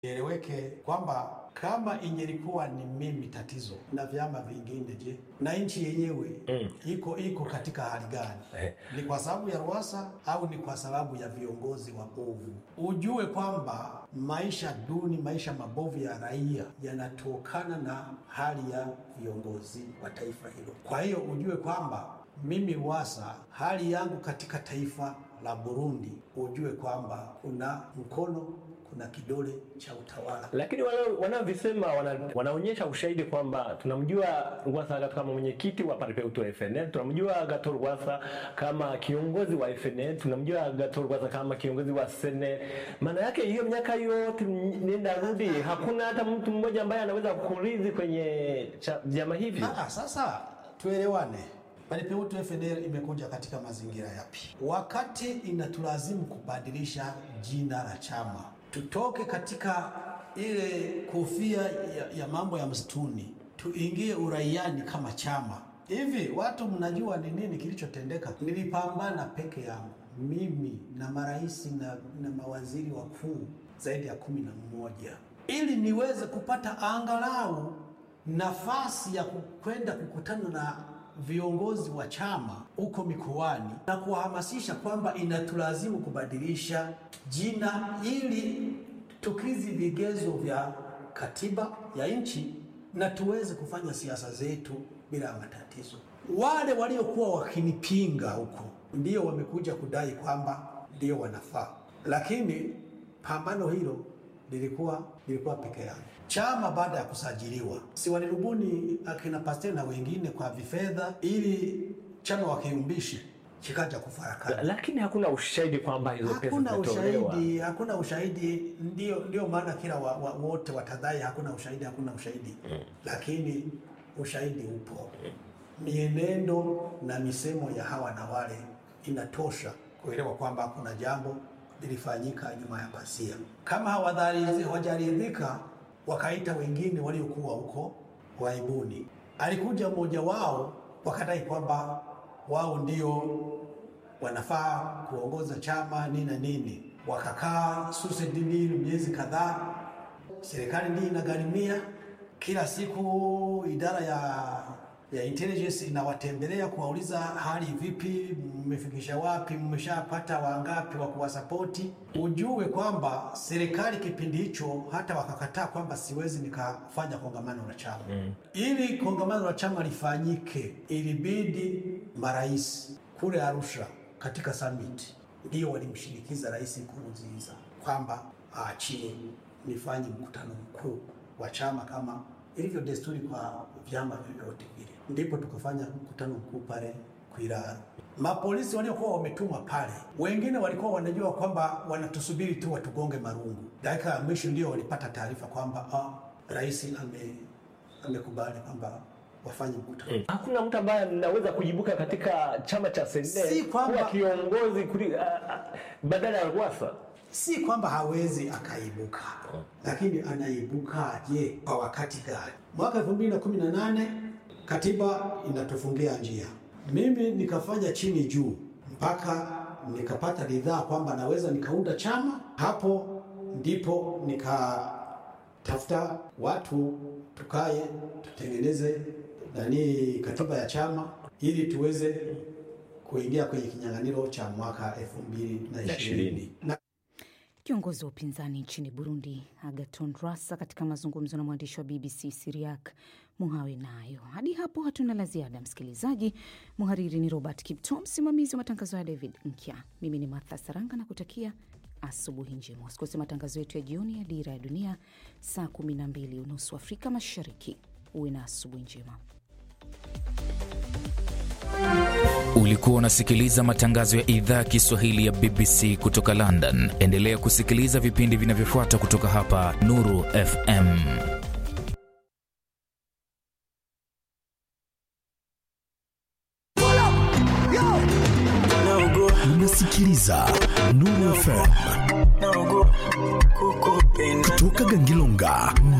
Ieleweke kwamba kama ingelikuwa ni mimi tatizo na vyama vingine, je, na nchi yenyewe Mm. iko iko katika hali gani? Eh. Ni kwa sababu ya ruasa au ni kwa sababu ya viongozi wabovu? Ujue kwamba maisha duni, maisha mabovu ya raia yanatokana na hali ya viongozi wa taifa hilo. Kwa hiyo ujue kwamba mimi ruasa, hali yangu katika taifa la Burundi, ujue kwamba kuna mkono, kuna kidole cha utawala. Lakini wanao- wanaovisema wana, wanaonyesha ushahidi kwamba tunamjua Rwasa Agathon kama mwenyekiti wa Paripeutu wa FNL, tunamjua Agathon Rwasa kama kiongozi wa FNL, tunamjua Agathon Rwasa kama kiongozi wa SNL. Maana yake hiyo miaka yote nenda rudi, hakuna hata mtu mmoja ambaye anaweza kurithi kwenye cha- vyama hivyo. Ah, sasa tuelewane. Paripeutu FNL imekuja katika mazingira yapi? Wakati inatulazimu kubadilisha jina la chama, tutoke katika ile kofia ya, ya mambo ya msituni, tuingie uraiani kama chama. Hivi watu mnajua ni nini kilichotendeka? Nilipambana peke yangu mimi na marais na, na mawaziri wakuu zaidi ya kumi na mmoja ili niweze kupata angalau nafasi ya kwenda kukutana na viongozi wa chama huko mikoani na kuwahamasisha kwamba inatulazimu kubadilisha jina ili tukizi vigezo vya katiba ya nchi na tuweze kufanya siasa zetu bila matatizo. Wale waliokuwa wakinipinga huko ndio wamekuja kudai kwamba ndio wanafaa, lakini pambano hilo lilikuwa lilikuwa peke yangu. Chama baada ya kusajiliwa, si walirubuni akina Pasteur na wengine kwa vifedha ili chama wakiumbishi kikaja kufarakana. Lakini hakuna ushahidi kwamba hizo pesa Hakuna zimetolewa. ushahidi, hakuna ushahidi. Ndio, ndio maana kila wa, wa, wote watadai hakuna ushahidi, hakuna ushahidi lakini ushahidi upo. Mienendo na misemo ya hawa na wale inatosha kuelewa kwamba kuna jambo lilifanyika nyuma ya pasia. Kama hawadhari- hawajaridhika, wakaita wengine waliokuwa huko waibuni. Alikuja mmoja wao, wakadai kwamba wao ndio wanafaa kuongoza chama nini na nini. Wakakaa susedini miezi kadhaa, serikali ndiyo inagharimia kila siku. Idara ya ya intelligence inawatembelea kuwauliza hali vipi, mmefikisha wapi, mmeshapata wangapi wa kuwasapoti. Ujue kwamba serikali kipindi hicho hata wakakataa kwamba siwezi nikafanya kongamano la chama ili kongamano la chama lifanyike, ilibidi marais kule Arusha katika summit ndio walimshinikiza Rais Nkurunziza kwamba aachie nifanye mkutano mkuu wa chama kama ilivyo desturi kwa vyama vyovyote vile. Ndipo tukafanya mkutano mkuu pale Kwirara. Mapolisi waliokuwa wametumwa pale, wengine walikuwa wanajua kwamba wanatusubiri tu watugonge marungu. Dakika ya mwisho ndio walipata taarifa kwamba ah, rais ame amekubali kwamba wafanye mkutano. Hakuna mtu ambaye anaweza kujibuka katika chama cha Si SNL kwamba- kuwa kiongozi kuli, a, a, badala ya Rwasa. Si kwamba hawezi akaibuka, lakini anaibukaje kwa wakati gani? Mwaka 2018 katiba inatufungia njia, mimi nikafanya chini juu mpaka nikapata ridhaa kwamba naweza nikaunda chama. Hapo ndipo nikatafuta watu tukae tutengeneze nani katiba ya chama ili tuweze kuingia kwenye kinyang'anyiro cha mwaka 2020 na Kiongozi wa upinzani nchini Burundi Agaton Rwasa katika mazungumzo na mwandishi wa BBC Siriak Muhawe nayo. Hadi hapo hatuna la ziada, msikilizaji. Mhariri ni Robert Kipto, msimamizi wa matangazo ya David Nkya. Mimi ni Martha Saranga na kutakia asubuhi njema. Usikose matangazo yetu ya jioni ya Dira ya Dunia saa 12 unusu Afrika Mashariki. Uwe na asubuhi njema. Ulikuwa unasikiliza matangazo ya idhaa ya Kiswahili ya BBC kutoka London. Endelea kusikiliza vipindi vinavyofuata kutoka hapa Nuru FM. Unasikiliza Nuru FM kutoka Gangilonga